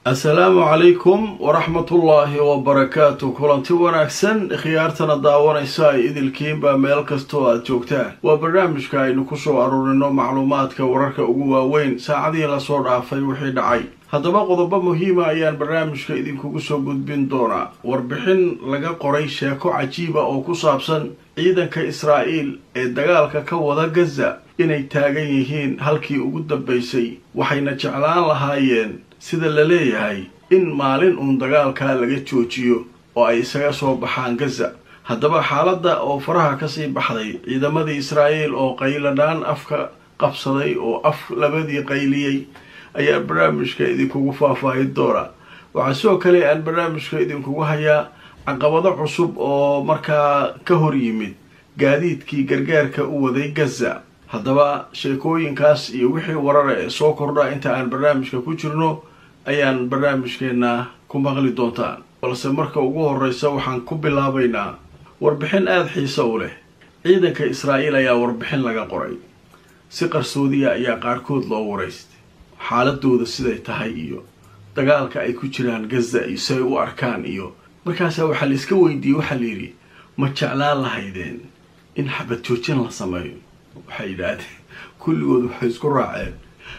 assalaamu calaykum waraxmatullaahi wabarakaatu kulanti wanaagsan khiyaartana daawanaysa ay idilkiinba meel kastoo aad joogtaan waa barnaamijka aynu kusoo aruurino macluumaadka wararka ugu waaweyn saacadihii lasoo dhaafay wixii dhacay haddaba qodobo muhiima ayaan barnaamijka idinkugu soo gudbin doonaa warbixin laga qoray sheeko cajiiba oo ku saabsan ciidanka israa'iil ee dagaalka ka wada gaza inay taagan yihiin halkii ugu dambaysay waxayna jeclaan lahaayeen sida la leeyahay in maalin uun dagaalkaa laga joojiyo oo ay isaga soo baxaan gaza haddaba xaaladda oo faraha kasii baxday ciidamadii israa'iil oo qayladhaan afka qabsaday oo af labadii qayliyey ayaa barnaamijka idinkugu faahfaahin doona waxaa sidoo kale aan barnaamijka idinkugu hayaa caqabado cusub oo markaa ka hor yimid gaadiidkii gargaarka u waday gaza haddaba sheekooyinkaas iyo wixii warara ee soo kordha inta aan barnaamijka ku jirno ayaan barnaamijkeena ku maqli doontaan balse marka ugu horreysa waxaan ku bilaabaynaa warbixin aada xiise u leh ciidanka israa'iil ayaa warbixin laga qoray si qarsoodiya ayaa qaarkood loo waraystay xaaladooda siday tahay iyo dagaalka ay ku jiraan gaza iyo si ay u arkaan iyo markaasaa waxaa la iska weydiiyey waxaa la yidhi ma jeclaan lahaydeen in xabad joojin la sameeyo waxay yidhaahdeen kulligood waxay isku raaceen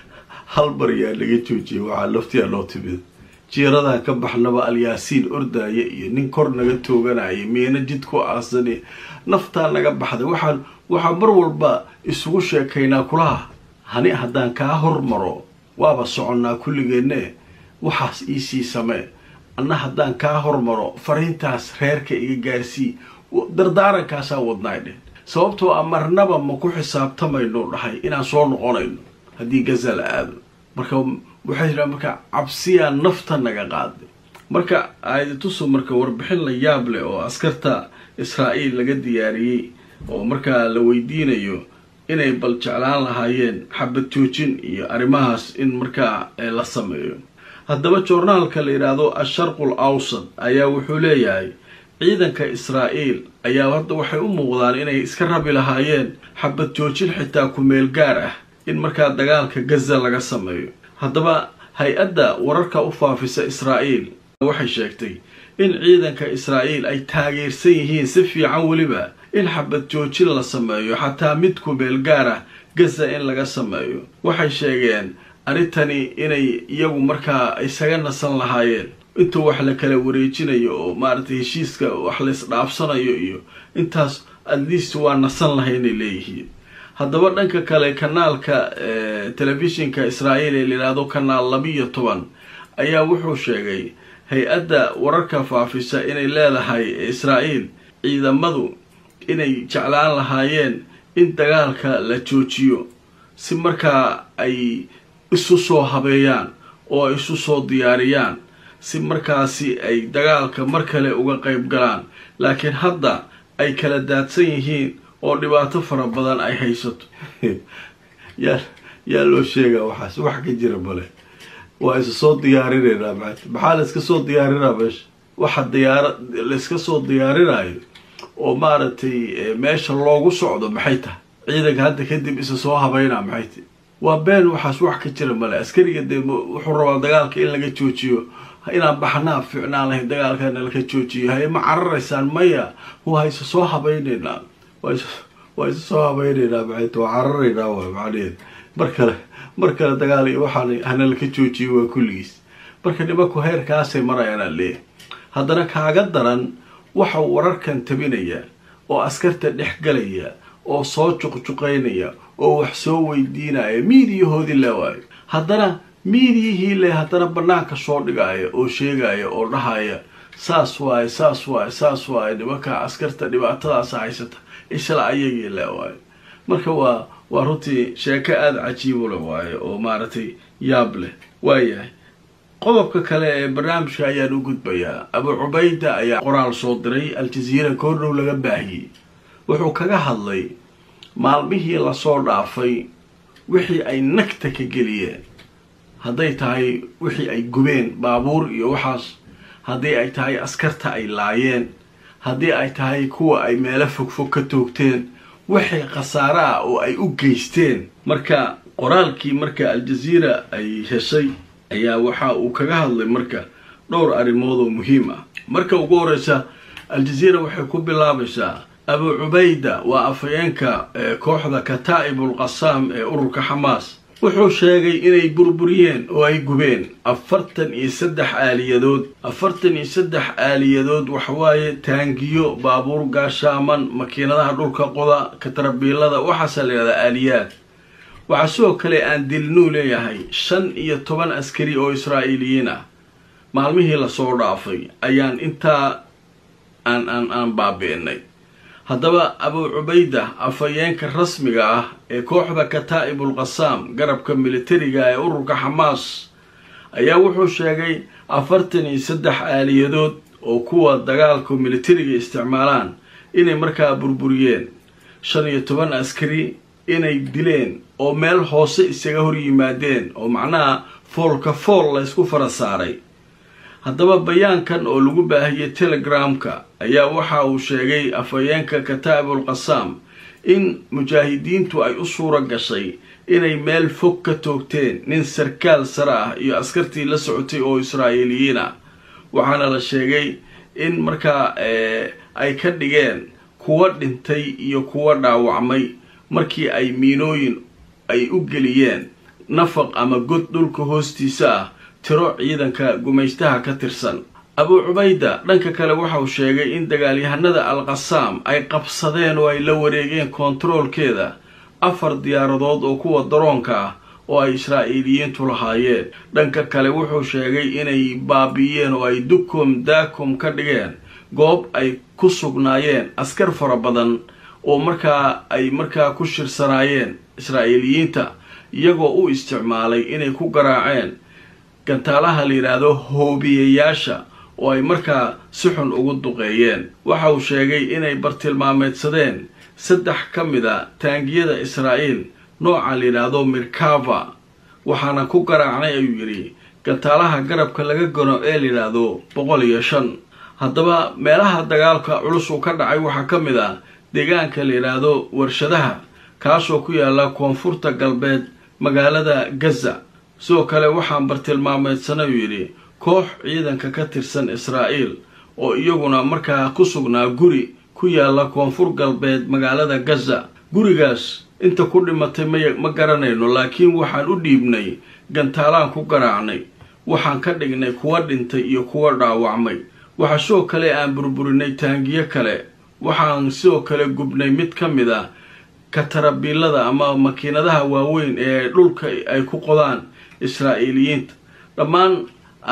hal bar yaa laga joojiyay waxaa laftiyaa noo timid jiiradan ka baxnaba alyaasiin ordaaya iyo nin kor naga tooganaya miina jid ku aasani naftaa naga baxday waxaan waxaa mar walba isugu sheekaynaa kulaha hani haddaan kaa hormaro waaba soconnaa kulligeenne waxaas iisii samee anna haddaan kaa hormaro fariintaas reerka iga gaarsii dardaarankaasaa wadnaay dheh sababtoo a marnaba ma ku xisaabtamayno dhahay inaan soo noqonayno haddii gaza la aado marka waxay jiraan marka cabsiyaa nafta naga qaaday marka aayadatusu marka warbixin la yaab leh oo askarta israa'iil laga diyaariyey oo markaa la weydiinayo inay bal jeclaan lahaayeen xabad joojin iyo arrimahaas in markaa la sameeyo haddaba joornaalka la yidhaahdo asharqul awsad ayaa wuxuu leeyahay ciidanka israa'iil ayaa hadda waxay u muuqdaan inay iska rabi lahaayeen xabad joojin xitaa ku-meel gaar ah in markaa dagaalka gaza laga sameeyo haddaba hay-adda wararka u faafisa israa'iil waxay sheegtay in ciidanka israa'iil ay taageersan yihiin si fiican weliba in xabad joojin la sameeyo xataa mid ku-meel gaar ah gaza in laga sameeyo waxay sheegeen arrintani inay iyagu markaa isaga nasan lahaayeen intuu wax la kala wareejinayo oo maaragtay heshiiska wax la isdhaafsanayo iyo intaas atleast waa nasan lahaynay leeyihiin haddaba dhanka kale kanaalka telefishinka israa'iil ee layidhaahdo kanaal labiiyo toban ayaa wuxuu sheegay hay-adda wararka faafisa inay leedahay israa'iil ciidamadu inay jeclaan lahaayeen in dagaalka la joojiyo si markaa ay isu soo habeeyaan oo ay isu soo diyaariyaan si markaasi ay dagaalka mar kale uga qayb galaan laakiin hadda ay kala daadsan yihiin oo dhibaato fara badan ay haysato yaa yaa loo sheegaa waxaas wax ka jira male waa isa soo diyaarinaynaa maata maxaa la iska soo diyaarinaa meesha waxa diyaara la iska soo diyaarinayo oo maaragtay meesha loogu socdo maxay tahay ciidanka hadda kadib isa soo habeynaa maxay tahy waa been waxaas wax ka jira male askariga dee wuxuu rabaa dagaalka in laga joojiyo inaan baxnaa ficnaan lahayn dagaalkana laka joojiyo haye ma cararaysaan maya waa isa soo habeyneynaa waa isa soo habeyneynaa maxayta waa cararaynaa waay macnaheed mar kale mar kale dagaal iyo waxaan hana laka joojiyo waa kulligiis marka nimanku heerkaasay marayaanaa leeyahay haddana kaaga daran waxa wararkan tabinaya oo askarta dhex galaya oo soo juqjuqaynaya oo wax soo weydiinaya miidiyahoodii le waayo haddana miidiyihii le haddana banaanka soo dhigaya oo sheegaya oo dhahaya saas waaye saas waaye saas waaye nimanka askarta dhibaatadaasa haysata isla ayagii le waayo marka waa waa runtii sheeko aada cajiibule waaye oo maaragtay yaab leh waayahay qodobka kale ee barnaamijka ayaan u gudbayaa abu cubayda ayaa qoraal soo diray al-jaziira koordhow laga baahiyey wuxuu kaga hadlay maalmihii lasoo dhaafay wixii ay nagta ka geliyeen hadday tahay wixii ay gubeen baabuur iyo waxaas haddii ay tahay askarta ay laayeen haddii ay tahay kuwa ay meelo fogfog ka toogteen wixii khasaare ah oo ay u geysteen marka qoraalkii marka al-jaziira ay heshay ayaa waxa uu kaga hadlay marka dhowr arrimood oo muhiim ah marka ugu horeysa al-jazeera waxay ku bilaabaysaa abu cubayda waa afhayeenka kooxda kataa'ibul qasaam ee ururka xamaas wuxuu sheegay inay burburiyeen oo ay gubeen afartan iyo saddex aaliyadood afartan iyo saddex aaliyadood waxawaaye taangiyo baabuur gaashaaman makiinadaha dhulka qoda katarabiilada waxaasa layihahdaa aaliyaad waxaa sidoo kale aan dilnuu leeyahay shan iyo toban askari oo israa'iiliyiin ah maalmihii lasoo dhaafay ayaan intaa aan aan aan baabi'inay haddaba abu cubayda afhayeenka rasmiga ah ee kooxda kataa'ibul qasaam garabka militariga ee ururka xamaas ayaa wuxuu sheegay afartan iyo saddex aaliyadood oo kuwa dagaalka militariga isticmaalaan inay markaa burburiyeen shan iyo toban askari inay dileen oo meel hoose isaga hor yimaadeen oo macnaha foolka fool la ysku fara saaray haddaba bayaankan oo lagu baahiyey telegramka ayaa waxa uu sheegay afhayeenka kataa'ibul qasaam in mujaahidiintu ay u suura gashay inay meel fog ka toogteen nin sarkaal sare ah iyo askartii la socotay oo israa'iiliyiin ah waxaana la sheegay in markaa ay ka dhigeen kuwa dhintay iyo kuwa dhaawacmay markii ay miinooyin ay u geliyeen nafaq ama god dhulka hoostiisa ah tiro ciidanka gumaystaha ka tirsan abu cubayda dhanka kale waxauu sheegay in dagaalyahanada al qasaam ay qabsadeen oo ay la wareegeen kontaroolkeeda afar diyaaradood oo kuwa daroonka ah oo ay israa'iiliyiintu lahaayeen dhanka kale wuxuu sheegay inay baabi'iyeen oo ay dukum daakum ka dhigeen goob ay ku sugnaayeen askar fara badan oo markaa ay markaa ku shirsanaayeen israa'iiliyiinta iyagoo u isticmaalay inay ku garaaceen gantaalaha la yidhaahdo hoobiyayaasha oo ay markaa si xun ugu duqeeyeen waxa uu sheegay inay bartilmaameedsadeen saddex ka mid a taangiyada israa'iil nooca la yidhaahdo mirkava waxaana ku garaacnay ayuu yidhi gantaalaha garabka laga gano ee la yidhaahdo boqol iyo shan haddaba meelaha dagaalka culus uu ka dhacay waxaa ka mid ah deegaanka la yidhaahdo warshadaha kaasoo ku yaala koonfurta galbeed magaalada gaza sidoo kale waxaan bartilmaameedsanay uu yidhi koox ciidanka ka tirsan israa'iil oo iyaguna markaa ku sugnaa guri ku yaala koonfur galbeed magaalada gaza gurigaas inta ku dhimatay may ma garanayno laakiin waxaan u dhiibnay gantaalaan ku garaacnay waxaan ka dhignay kuwa dhintay iyo kuwa dhaawacmay waxaa sidoo kale aan burburinay taangiyo kale waxaan sidoo kale gubnay mid ka mid a katarabiilada ama makiinadaha waaweyn ee dhulka ay ku qodaan israa'iiliyiinta dhammaan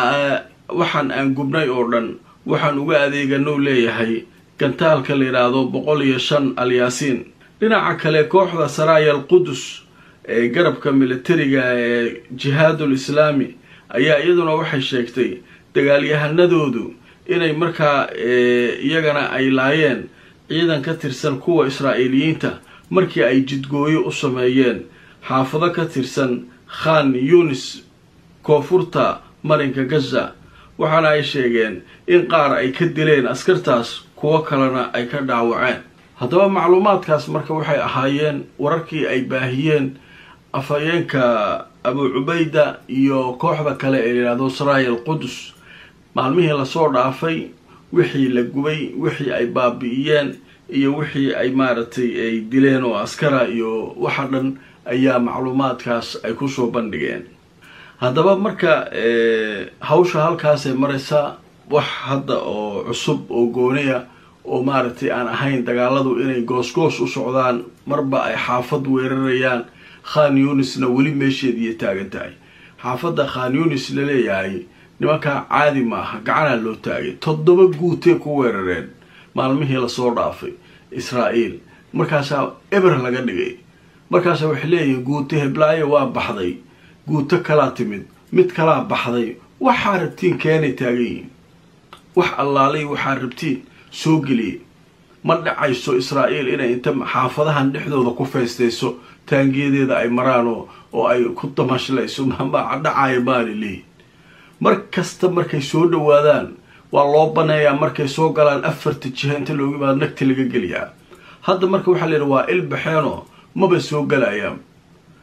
waxaan aan gubnay oo dhan waxaan uga adeeganow leeyahay gantaalka la yidhaahdo boqol iyo shan alyaasiin dhinaca kale kooxda saraaya al qudus ee garabka militariga ee jihaadul islaami ayaa iyaduna waxay sheegtay dagaalyahanadoodu inay markaa iyagana ay laayeen ciidan ka tirsan kuwa israa'iiliyiinta markii ay jidgooyo u sameeyeen xaafado ka tirsan khan yunis koonfurta marinka gaza waxaana ay sheegeen in qaar ay ka dileen askartaas kuwo kalena ay ka dhaawaceen haddaba macluumaadkaas marka waxay ahaayeen wararkii ay baahiyeen afhayeenka abu cubayda iyo kooxda kale ee layidhahdo saraaya al qudus maalmihii lasoo dhaafay wixii la gubay wixii ay baabi'iyeen iyo wixii ay maaragtay ay dileen oo askara iyo waxa dhan ayaa macluumaadkaas ay kusoo bandhigeen haddaba marka hawsha halkaasay maraysaa wax hadda oo cusub oo gooniya oo maaragtay aan ahayn dagaaladu inay goos-goos u socdaan marba ay xaafad weerarayaan khan yunisna weli meesheediiyo taagan tahay xaafadda khan yunis la leeyahay nimankaa caadi maaha gacanaa loo taagay toddoba guutee ku weerareen maalmihii lasoo dhaafay israa'iil markaasaa eber laga dhigay markaasaa waxay leeyihiin guuto heblaayo waa baxday guuto kalaa timid mid kalaa baxday waxaa rabtiin keenay taagan yihiin wax allaalay waxaa rabtiin soo geliyay ma dhacayso israa'iil inay inta xaafadahan dhexdooda ku feystayso taangiyadeeda ay maraan oo oo ay ku damashlayso mama dhacaya baali leeyihin mar kasta markay soo dhawaadaan waa loo baneeyaa markay soo galaan afarta jiha inta looga imaado nagti laga geliyaa hadda marka waxaa layidhi waa il baxeenoo maba soo galayaan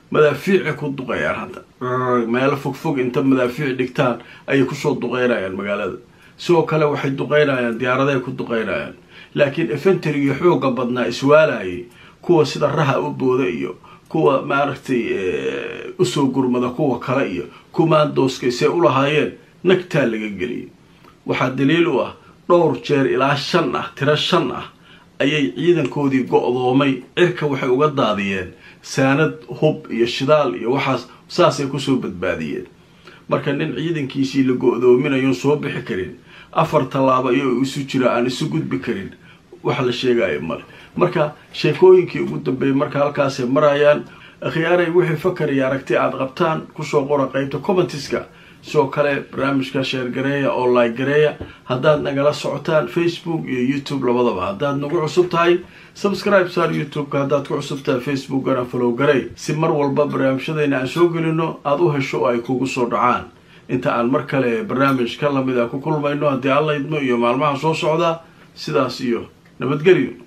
madaafiicay ku duqeeyaan hadda meelo fogfog inta madaafiic dhigtaan ayay kusoo duqeynayaan magaalada sidoo kale waxay duqeynayaan diyaaradahay ku duqeynayaan laakiin efenterigii xooga badnaa iswaalayay kuwa sida raha u booda iyo kuwa maaragtay usoo gurmada kuwa kale iyo kumaandooska see u lahaayeen nagtaa laga geliyay waxaa daliil u ah dhowr jeer ilaa shan ah tiro shan ah ayay ciidankoodii go-doomay cirka waxay uga daadiyeen saanad hub iyo shidaal iyo waxaas saasay kusoo badbaadiyeen marka nin ciidankiisii la go-doominayoon soo bixi karin afar tallaabo iyoo isu jira aan isu gudbi karin wax la sheegayo male marka sheekooyinkii ugu dambeeyay marka halkaasay marayaan akhyaaray wixii fakar iyo aragti aada qabtaan kusoo qora qeybta commentiska sidoo kale barnaamijka sheergareeya oo like gareeya haddaad nagala socotaan facebook iyo youtube labadaba haddaad nagu cusub tahay subscribe saar youtube-ka haddaad ku cusub tahay facebookana follow garey si mar walba barnaamijyadayna aan soo gelino aada u hesho oo ay kugu soo dhacaan inta aan mar kale barnaamij ka lamid a ku kulmayno haddii alla idmo iyo maalmaha soo socda sidaas iyo nabadgelyo